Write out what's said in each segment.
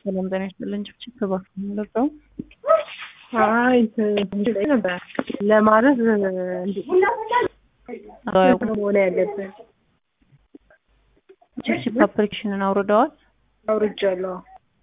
ሰላም ጤና ይስጥልኝ። ጭብጭብ ተባክ የምንለቀው አይ እንትን ነበር ለማለት እንዴት መሆን ያለብን ጭብጭብ አፕሊኬሽንን አውርደዋል። አውርጃለሁ።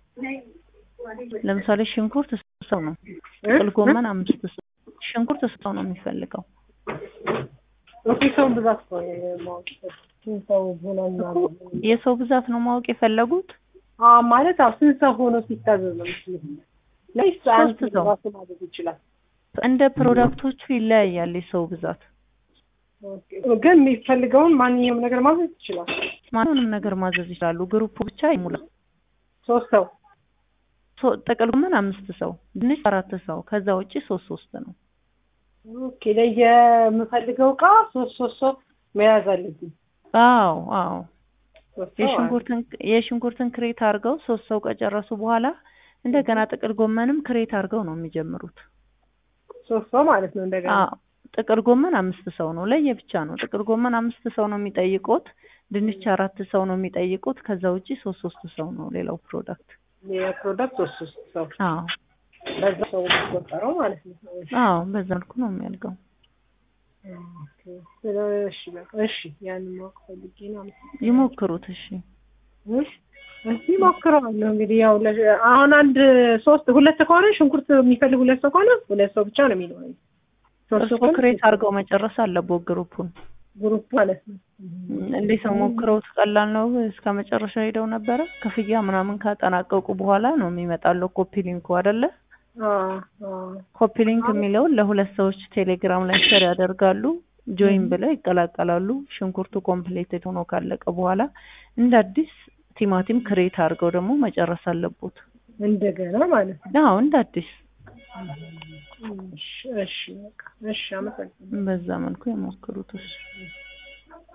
ለምሳሌ ሽንኩርት ሰው ነው፣ ጥቅል ጎመን አምስት ሰው ሽንኩርት ሰው ነው የሚፈልገው። ኦኬ ሰውን ብዛት ነው ማወቅ ስንት ሰው ሆነ ምናምን የሰው ብዛት ነው ማወቅ የፈለጉት። አዎ ማለት አዎ ስንት ሰው ሆኖ ሲታዘዝ ነው ምስል ለይስ አንድ ሶስት ሰው። ራሱ ማዘዝ ይችላል። እንደ ፕሮዳክቶቹ ይለያያል የሰው ብዛት። ኦኬ ግን የሚፈልገውን ማንኛውም ነገር ማዘዝ ይችላል። ማንንም ነገር ማዘዝ ይችላሉ። ግሩፑ ብቻ ይሙላ። ሶስት ሰው ሶ- ጥቅል ጎመን አምስት ሰው፣ ድንች አራት ሰው፣ ከዛ ውጪ ሶስት ሶስት ነው። ኦኬ ለየምፈልገው እቃ ሶስት ሶስት ሰው መያዝ አለብኝ። አዎ አዎ ሶስት ሰው የሽንኩርትን የሽንኩርትን ክሬት አድርገው ሶስት ሰው ከጨረሱ በኋላ እንደገና ጥቅል ጎመንም ክሬት አድርገው ነው የሚጀምሩት። ሶስት ሰው ማለት ነው እንደገና አዎ ጥቅል ጎመን አምስት ሰው ነው ለየብቻ ነው። ጥቅል ጎመን አምስት ሰው ነው የሚጠይቁት። ድንች አራት ሰው ነው የሚጠይቁት። ከዛ ውጪ ሶስት ሶስት ሰው ነው ሌላው ፕሮዳክት። የፕሮዳክት ሶስት ሶስት ሰው አዎ በዛ ሰው የሚቆጠረው ማለት ነው። አዎ በዛ መልኩ ነው የሚያልገው። ኦኬ ስለ እሺ በቃ እሺ ያንን ማወቅ ፈልጌ ነው። አመሰግናለሁ። ይሞክሩት። እሺ እሺ እስቲ ሞክረዋለሁ እንግዲህ ያው ለ- አሁን አንድ ሶስት ሁለት ከሆነ ሽንኩርት የሚፈልግ ሁለት ሰው ከሆነ ሁለት ሰው ብቻ ነው የሚኖረኝ። ሶስት ሰው እርስዎ ከሆነ ክሬት አድርገው መጨረስ አለቦት ግሩፑን። ግሩፕ ማለት ነው። እንዴት ነው ሞክረውት? ቀላል ነው። እስከ መጨረሻ ሄደው ነበረ። ክፍያ ምናምን ካጠናቀቁ በኋላ ነው የሚመጣለው ኮፒ ሊንኩ አይደለ? አዎ አዎ ኮፒ ሊንክ የሚለውን ለሁለት ሰዎች ቴሌግራም ላይ ሸር ያደርጋሉ። ጆይን ብለው ይቀላቀላሉ። ሽንኩርቱ ኮምፕሌትድ ሆኖ ካለቀ በኋላ እንደ አዲስ ቲማቲም ክሬት አድርገው ደግሞ መጨረስ አለቦት። እንደገና ማለት ነው። አዎ እንደ አዲስ እሺ እሺ በቃ እሺ አመሰግናለሁ። በዛ መልኩ የሞክሩት። እሺ